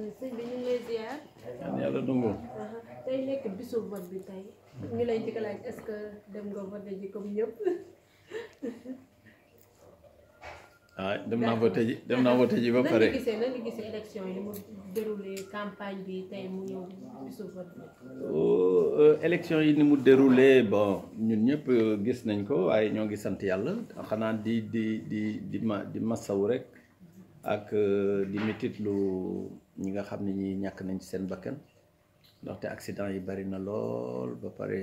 sëñ bi ñu ngi lay ziar. ñaan yàlla nangu tey nekk bisu vote bi tey. ñu lay njëkk a laaj est-ce que dem nga vote ji comme ñëpp. ah dem naa voté ji dem naa voté ji ba nan pare nga gisee nan nga gisee élection yi ni mu déroulé campagne bi tey mu ñëw bisu vote bi. Oh, euh, élection yi ni mu déroulé bon ñun ñëpp euh, gis nañ ko waaye ñoo ngi sant yàlla xanaa di di di di ma di masawu rek ak euh, di métit lu ñi nga xam ne ñi ñàkk nañ ci seen bakkan ndaxte accident yi bari na lool ba pare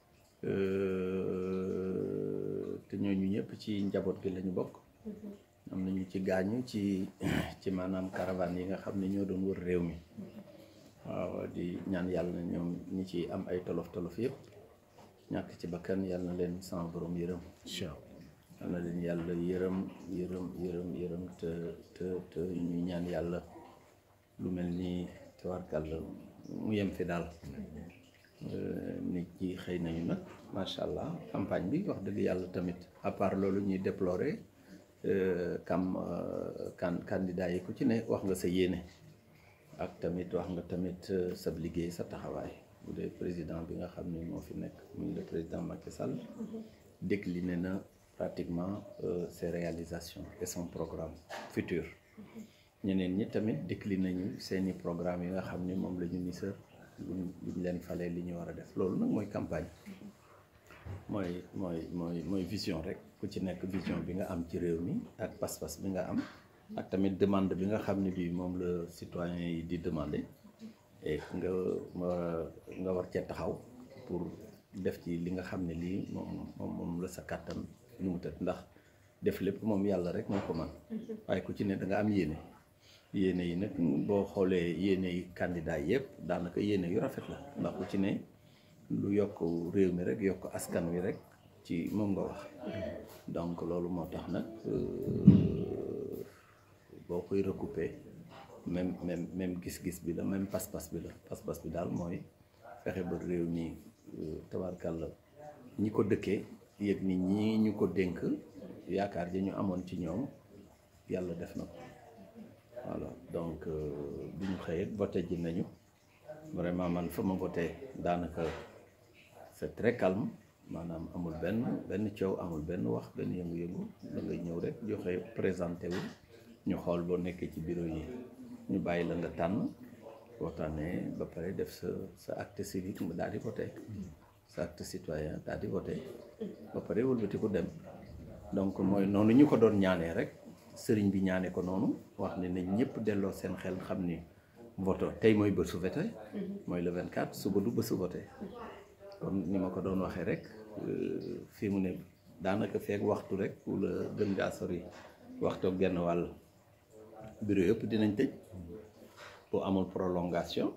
euh, te ñooñu ñëpp ci njaboot gi lañu bokk am na ñu ci gaañu ci ci maanaam caravane yi nga xam ne ñoo doon wër réew mi waaw di ñaan yàlla na ñoom ñi ci am ay tolof tolof yëpp ñàkk ci bakkan yàlla na leen sama borom yërëm yàlla na leen yàlla yërëm yërëm yërëm yërëm te te te ñu ñaan yàlla lu mel ni tawarkàlla mu yem fi daal nit ñi xëy nañu nag macha allah campagne bi wax dëgg yàlla tamit à part loolu ñuy déplorer kam kan candidat yi ku ci ne wax nga sa yéene ak tamit wax nga tamit sa liggéey sa taxawaay bu dee président bi nga xam ne moo fi nekk muy le président Macky Sall décliné na pratiquement euh, ses réalisations et son programme futur ñeneen ñi tamit décliné nañu seeni programme yi nga xam ne moom la ñu ni sër luñ luñ leen falee li ñu war a def loolu nag mooy campagne mooy mooy mooy mooy vision rek ku ci nekk vision bi nga am ci réew mi ak pas-pas bi nga am ak tamit demande bi nga xam ne bii moom la citoyen yi di demander et nga war nga war cee taxaw pour def ci li nga xam ne lii moom moom moom la sa kàttan nu mu tëdd ndax def lépp moom yàlla rek moo ko man waaye ku ci ne da nga am yéene yéene yi nag boo xoolee yéene yi candidat yëpp daanaka yéene yu rafet la ndax ku ci ne lu yokk réew mi rek yokk askan wi rek ci moom nga wax donc loolu moo tax nag boo koy recouper même même même gis-gis bi la même pas-pas bi la pas-pas bi daal mooy fexe ba réew mi tabarkàlla ñi ko dëkkee yëg ni ñii ñu ko dénk yaakaar ji ñu amoon ci ñoom yàlla def na ko voilà donc bi ñu xëyee voté ji nañu vraiment man fa ma voté daanaka c'est très calme maanaam amul benn benn coow amul benn wax benn yëngu-yëngu da ngay ñëw rek joxe présenté wu ñu xool boo nekkee ci bureau yi ñu bàyyi la nga tànn waxtaanee ba pare def sa sa acte civique nga daal di voté sa acte citoyen daal di voté ba pare wëlbati ko dem donc mooy noonu ñu ko doon ñaanee rek sëriñ bi ñaane ko noonu wax ne nañ ñëpp delloo seen xel xam ni voto tey mooy bésu voté mooy le 24 suba du bésu voté kon ni ma ko doon waxee rek fii mu ne daanaka feek waxtu rek wala gën ngaa sori waxtu genn wàll bureau yëpp dinañ tëj bu amul prolongation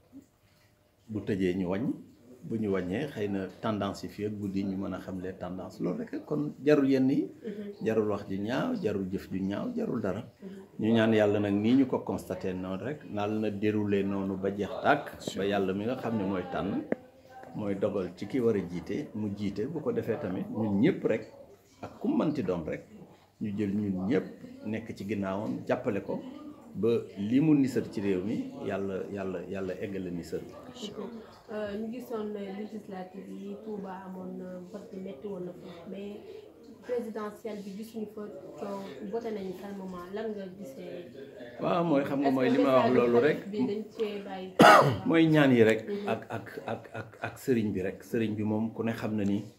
bu tëjee ñu wàññ bu ñu wàññee xëy na tendance yi fii ak guddi ñu mën a xam les tendances loolu rek kon jarul yenn yi jarul wax ju ñaaw jarul jëf ju ñaaw jarul dara ñu ñaan yàlla nag nii ñu ko constaté noonu rek naal na déroulé noonu ba jeex tàkk ba yàlla mi nga xam ne mooy tànn mooy dogal ci ki war a jiite mu jiite bu ko defee tamit ñun ñëpp rek ak ku mënti doon rek ñu jël ñun ñëpp nekk ci ginnaawam jàppale ko ba li mu nisar ci réew mi yàlla yàlla yàlla eggale nisar bi ñu gisoon législative yi Touba amoon na vote bi métti woon na fa mais présidentielle bi gisuñu fa coow voté nañu calmement lan nga gisee. waaw mooy xam nga mooy li ma wax loolu rek bi dañ cee bàyyi. mooy ñaan yi rek ak ak ak ak ak sëriñ bi rek sëriñ bi moom ku ne xam na ni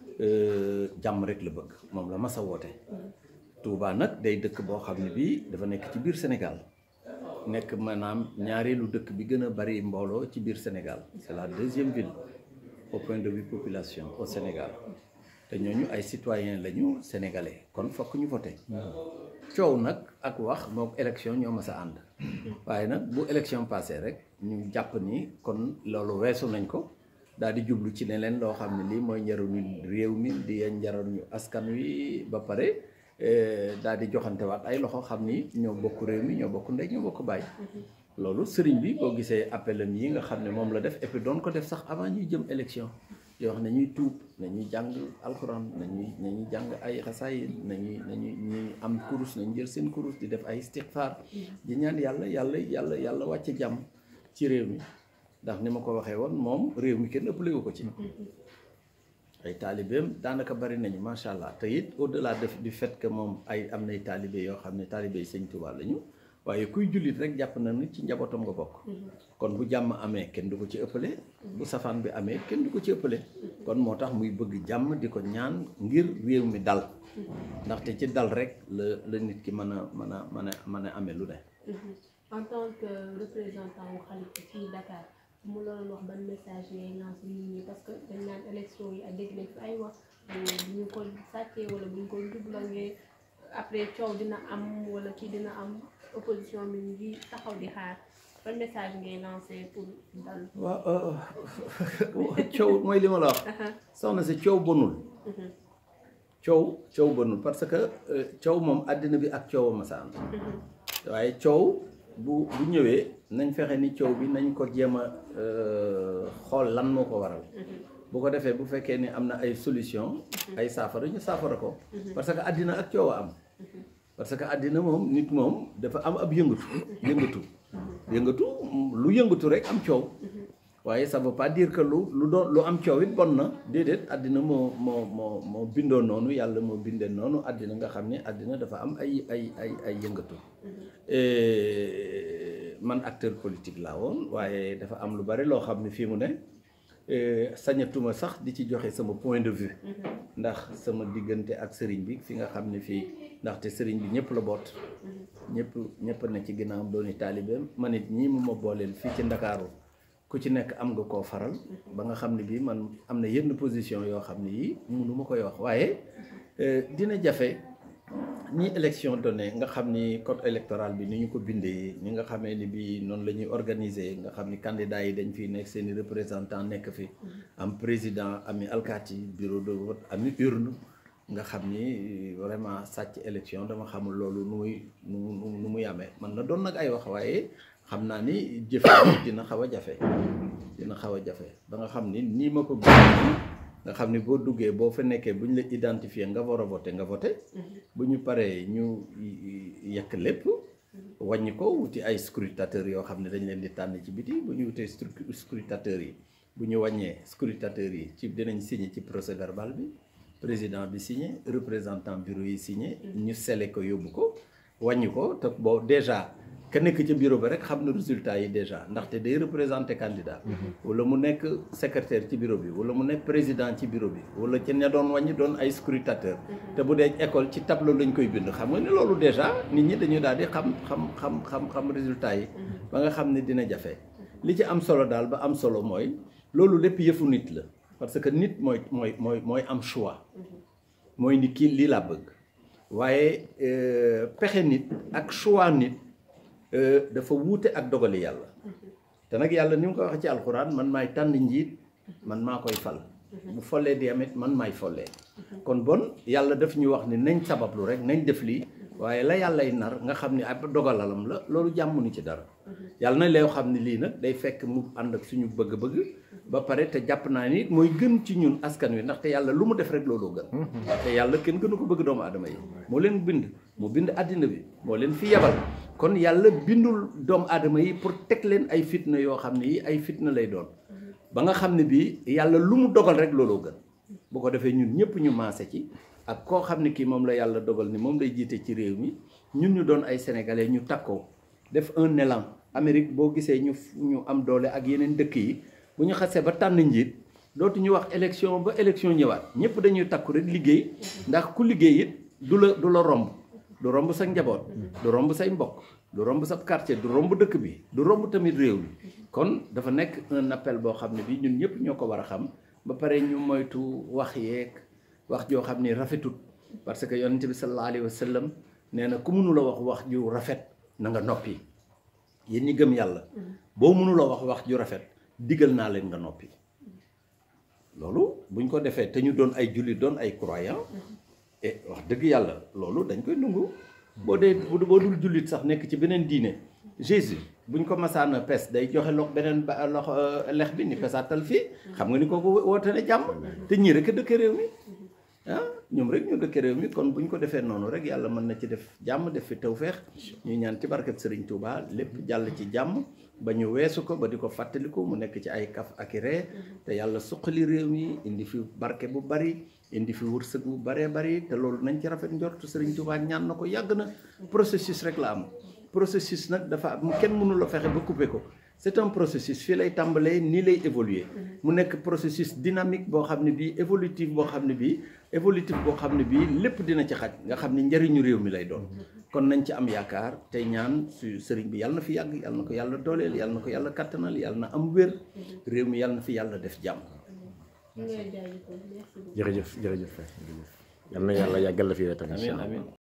jàmm rek la bëgg moom la mas a woote Touba nag day dëkk boo xam ne bii dafa nekk ci biir Sénégal nekk maanaam ñaareelu dëkk bi gën a bari mbooloo ci biir Sénégal c'est la deuxième ville au point de vue population au Sénégal te ñooñu ay citoyens lañu sénégalais kon fokk ñu voté coow nag ak wax mook élection ñoo mas a ànd waaye nag bu élection passé rek ñu jàpp ni kon loolu weesu nañ ko daal di jublu ci leneen loo xam ne lii mooy njariñu réew mi di njariñu askan wi ba pare daal di joxante waat ay loxo xam ni ñoo bokk réew mi ñoo bokk ndey ñoo bokk bàyyi loolu sëriñ bi boo gisee appelam yi nga xam ne moom la def et puis doon ko def sax avant ñuy jëm élection di wax nañuy tuub nañuy jàng alxuraan nañuy nañuy jàng ay xasaay nañuy nañuy ñuy am kurus nañu jël seen kurus di def ay istighfar di ñaan yàlla yàlla yàlla yàlla wàcce jàmm ci réew mi ndax ni ma ko waxee woon moom réew mi kenn ëppale wu ko ci ay taalibeem daanaka bari nañu macha allah te it au delà de du fait que moom ay am nay taalibe yoo xam ne taalibe yi sëñ Tuubaa lañu waaye kuy jullit rek jàpp na ni ci njabootam nga bokk kon bu jàmm amee kenn du ko ci ëppale bu safaan bi amee kenn du ko ci ëppale kon moo tax muy bëgg jàmm di ko ñaan ngir réew mi dal ndaxte ci dal rek la la nit ki mën a mën a mën a mën a amee lu ne en tant que représentant wu Khalifa fii Dakar mu la doon wax ban message ngay lancer nit ñi parce que dañ naan élection yi ak dégg nañ fi ay wax bu ñu ko sàccee wala bu ñu ko dublangee après coow dina am wala kii dina am opposition bi ngi taxaw di xaar ban message ngay lancer pour dal. waaw coow mooy li ma la wax soxna si coow bonul coow coow bonul parce que coow moom àddina bi ak coow ma sa ànd waaye coow bu bu ñëwee nañ fexe ni coow bi nañ ko jéem a xool lan moo ko waral bu ko defee bu fekkee ni am na ay solution ay saafara ñu saafara ko parce que àddina ak coow a am parce que àddina moom nit moom dafa am ab yëngatu yëngatu yëngatu lu yëngatu rek am coow waaye ça veut pas dire que lu lu doon lu am coow it bon na déedéet àddina moo moo moo moo bindoo noonu yàlla moo bindee noonu àddina nga xam ne àddina dafa am ay ay ay ay yëngatu man acteur politique laa woon waaye dafa am lu bari loo xam ne fii mu ne sañatuma sax di ci joxe sama point de vue ndax sama diggante ak sëriñ bi fi nga xam ne fii ndaxte sëriñ bi ñëpp la boot ñëpp ñëpp na ci ginnaawam dooni taalibeem man it ñii mu ma booleel fii ci ndakaaru ku ci nekk am nga koo faral ba nga xam ne bii man am na yenn position yoo xam ne yii munu ma koy wax waaye dina jafe ni élection donné nga xam ni code électoral bi ni ñu ko bindee ni nga xamee ni bii noonu la ñuy organiser nga xam ni candidats yi dañ fi nekk seen i représentant nekk fi am président ami alkaati bureau de vote ami urne nga xam ni vraiment sàcc élection dama xamul loolu nu muy nu nu muy amee man na doon nag ay wax waaye xam naa ni jëfe dina xaw a jafe dina xaw a jafe ba nga xam ni nii ma ko gis nga xam ni boo duggee boo fa nekkee bu ñu la identifier nga war a voté nga voté bu ñu paree ñu yekk lépp wàññi ko wuti ay scrutateurs yoo xam ne dañ leen di tànn ci biti bu ñu wutee scrutateurs yi bu ñu wàññee scrutateurs yi ci dinañ signé ci procès verbal bi président bi signé représentant bureau yi signé ñu sele ko yóbbu ko wàññi ko te boo déjà ka nekk ci bureau ba rek xam na résultat yi déjà ndaxte day représenté candidat wala mu nekk secrétaire ci bureau bi wala mu nekk président ci bureau bi wala ci ña doon wàññi doon ay scrutateur te bu dee école ci tableau lañ koy bind xam nga ni loolu déjà nit ñi dañuy daal di xam xam xam xam xam résultat yi ba nga xam ne dina jafe li ci am solo daal ba am solo mooy loolu lépp yëfu nit la parce que nit mooy mooy mooy mooy am choix mooy ni kii lii laa bëgg waaye pexe nit ak choix nit dafa wuute ak dogali yàlla te nag yàlla ni mu ko waxee ci alxuraan man maay tànn njiit man maa koy fal bu follee di amit man maay follee kon bon yàlla daf ñu wax ni nañ sabablu rek nañ def lii waaye la yàllay nar nga xam ni ab dogalalam la loolu jàmm ni ci dara yàlla na lay xam ne lii nag day fekk mu ànd ak suñu bëgg-bëgg ba pare te jàpp naa ni mooy gën ci ñun askan wi ndaxte yàlla lu mu def rek looloo gën te yàlla kenn gënu ko bëgg doomu aadama yi moo leen bind moo bind àddina bi moo leen fi yebal kon yàlla bindul doomu aadama yi pour teg leen ay fitna yoo xam ne yi ay fitna lay doon ba nga xam ne bii yàlla lu mu dogal rek looloo gën bu ko defee ñun ñëpp ñu maase ci ak koo xam ne kii moom la yàlla dogal ni moom lay jiite ci réew mi ñun ñu doon ay sénégalais ñu takkoo def un élan Amérique boo gisee ñu ñu am doole ak yeneen dëkk yi bu ñu xasee ba tànn njiit dootu ñu wax élection ba élection ñëwaat ñëpp dañuy takku rek liggéey ndax ku liggéey it du la du la romb du romb sa njaboot du romb say mbokk du romb sa quartier du romb dëkk bi du romb tamit réew mi kon dafa nekk un appel boo xam ne bi ñun ñëpp ñoo ko war a xam ba pare ñu moytu wax yeeg wax joo xam ni rafetut parce que yonent bi sallallahu alayhi wa sallam nee na ku mënu la wax wax ju rafet na nga noppi yéen ñi gëm yàlla boo mënu la wax wax ju rafet digal naa leen nga noppi loolu buñ ko defee te ñu doon ay jullit doon ay croyant et wax dëgg yàlla loolu dañ koy nungu boo dee boo dul jullit sax nekk ci beneen diine Jésus buñ ko masaana pes day joxe lox beneen ba lox lex bi ni pesaatal fii xam nga ni kooku woote ne jàmm te ñii rek a dëkk réew mi ah ñoom rek ñu dëkk réew mi kon bu ñu ko defee noonu rek yàlla mën na ci def jàmm def fi tawféex ñu ñaan ci barkeb Serigne Touba lépp jàll ci jàmm ba ñu weesu ko ba di ko fàttaliku mu nekk ci ay kaf ak i ree te yàlla suqali réew mi indi fi barke bu bari indi fi wërsëg bu baree bari te loolu nañ ci rafet njort Serigne Touba ñaan na ko yàgg na processus rek la am processus nag dafa am kenn mënu la fexe ba couper ko c'est un processus fii lay tàmbalee nii lay évoluer mu nekk processus dynamique boo xam ne bii évolutif boo xam ne bii évolutif boo xam ne bii lépp dina ci xaj nga xam ne njëriñu réew mi lay doon kon nañ ci am yaakaar tey ñaan su sëriñ bi yàlla na fi yàgg yàlla na ko yàlla dooleel yàlla na ko yàlla kattanal yàlla na am wér réew mi yàlla na fi yàlla def jàmm ñu ngi lay jaajëfal merci beaucoup. jërëjëf jërëjëf jërëjëf yal na yàlla yàggal la fi tamit amiin amiin